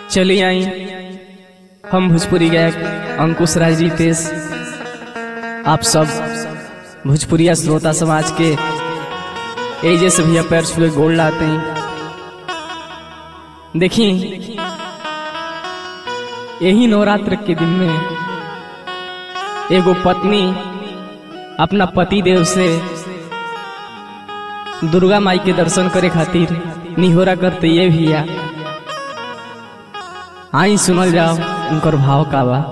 चलिए आई हम भोजपुरी गायक अंकुश राज रितेश आप सब भोजपुरिया श्रोता समाज के एजे से भैया पैर छुए गोल लाते हैं देखिए यही नवरात्र के दिन में एगो पत्नी अपना पति देव से दुर्गा माई के दर्शन करे खातिर निहोरा करते ये भैया आई सुनल जाओ उनकर भाव का बा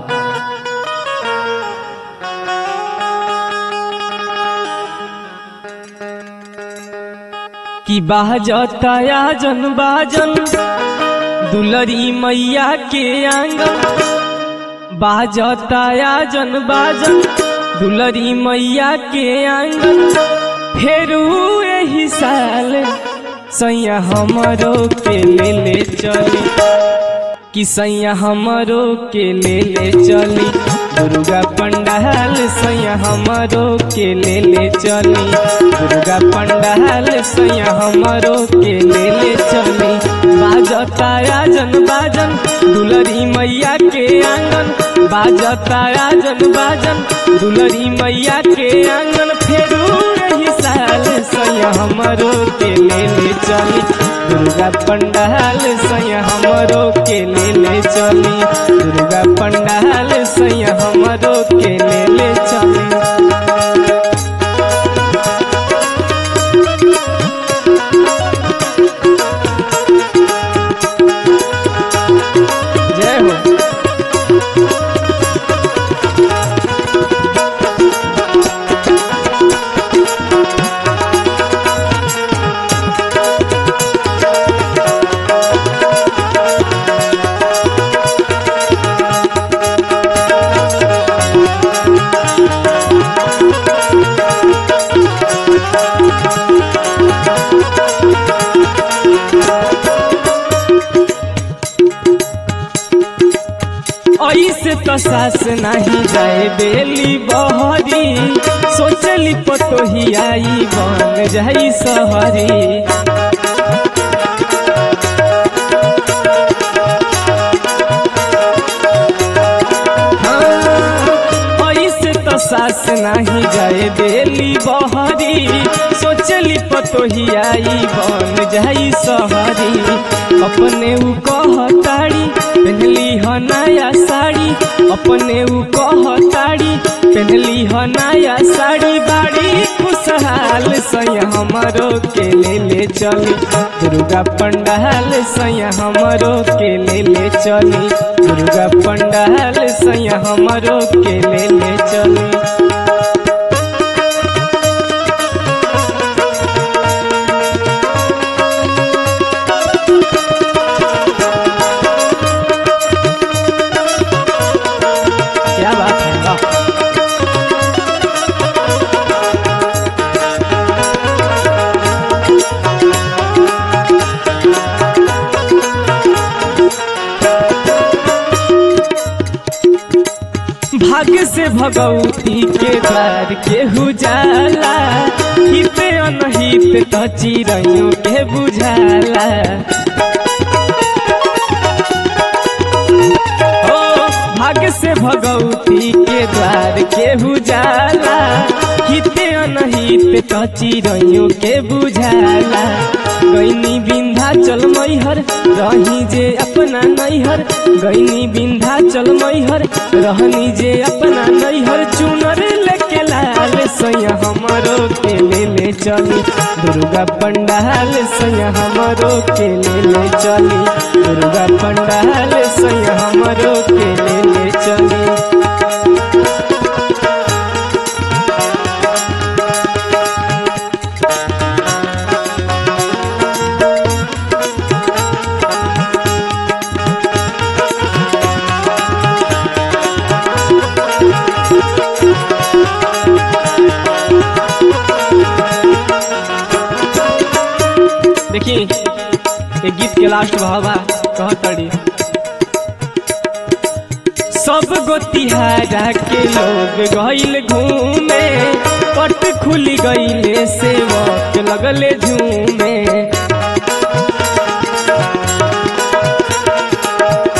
कि बाजताया जन बाजन दुलरी मैया के आंगन बाजताया जन बाजन दुलरी मैया के आंगन फेरू एही साल सैया हमरो के ले ले चली कि सैया हमरो के ले ले चली दुर्गा पंडाल सैया हमरो के ले ले चली दुर्गा पंडाल सैया हमरो के ले ले चली बाजताया जन बाजन दुलरी मैया के आंगन बाजताया जन बाजन दुलरी मैया के आंगन फेरू रही साल सैया हमरो के ले ले चली दुर्गा पंडाल सैया हमरो के ले ले चली दुर्गा पंडाल सैया हमरो के ले ले चली जय हो ऐसे तो सास नहीं जाए बेली बहरी सोचली पतोही आई बन जाई सहरी हाँ, ऐसे तो सास नहीं जाए बेली बहरी सोचली पतोही आई बन जाई सहरी अपने उ कहताड़ी पहनली ह नया साड़ी अपने उ कहताड़ी पहनली ह नया साड़ी बाड़ी खुशहाल सैया हमरो के ले ले चली दुर्गा पंडाल सैया हमरो के ले ले चली दुर्गा पंडाल सैया हमरो के ले ले चली क्या बात है वाह भाग्य से भगवती के द्वार के हुजाला हित अनहित तो चिड़ैयों के बुझाला ओ भाग्य से भगवती के द्वार के हुजाला हित अनहित तो चिड़ैयों के बुझाला गैनी बिंधा चल मैहर रही जे अपना नैहर गैनी बिंधा चल मैहर रहनी जे अपना नैहर चुनर लेके लाल सैया हमरो के ले ले चली दुर्गा पंडाल सैया हमरो के ले ले चली दुर्गा पंडाल सैया हमरो के ले ले चली देखिए ये गीत के लास्ट भावा कहतड़ी सब गोतिहारा के लोग गईल घूमे पट खुली गईले सेवक लगले झूमे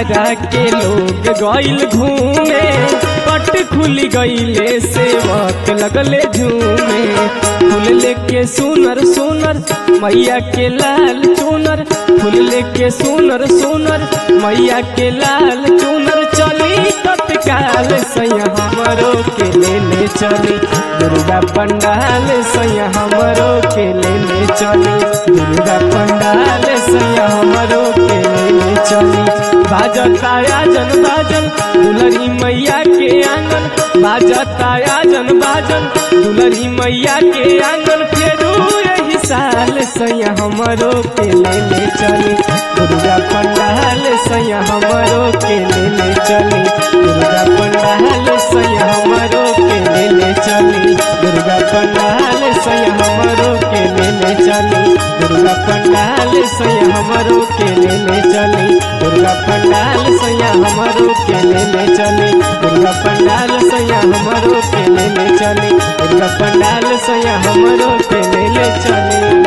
आरा के लोग गइल घूमे पट खुल गइले सेवक लगले झूमे फूल लेके सुनर सुनर मैया के लाल चुनर फूल लेके सुनर सुनर मैया के लाल चुनर चली तत्काल सैया हमरो के ले ले चली दुर्गा पंडाल सैया हमरो के ले ले चली दुर्गा पंडाल सैया हमरो के ले ले चली बाजताया जन बाजन दुलरी मैया के आंगन बाजताया जन बाजन दुलरी मैया के आंगन फेरू यही साल सैया हमरो के ले ले चली दुर्गा पंडाल सैया हमरो के ले ले चली दुर्गा पंडाल सैया हमरो के ले ले चली दुर्गा पंडाल सैया हमरो के ले ले चली दुर्गा पंडाल सैया हमरो के ले ले चली दुर्गा पंडाल सैया हमरो के ले ले चली दुर्गा पंडाल सैया हमरो के ले ले चली दुर्गा पंडाल सैया हमरो के ले ले चली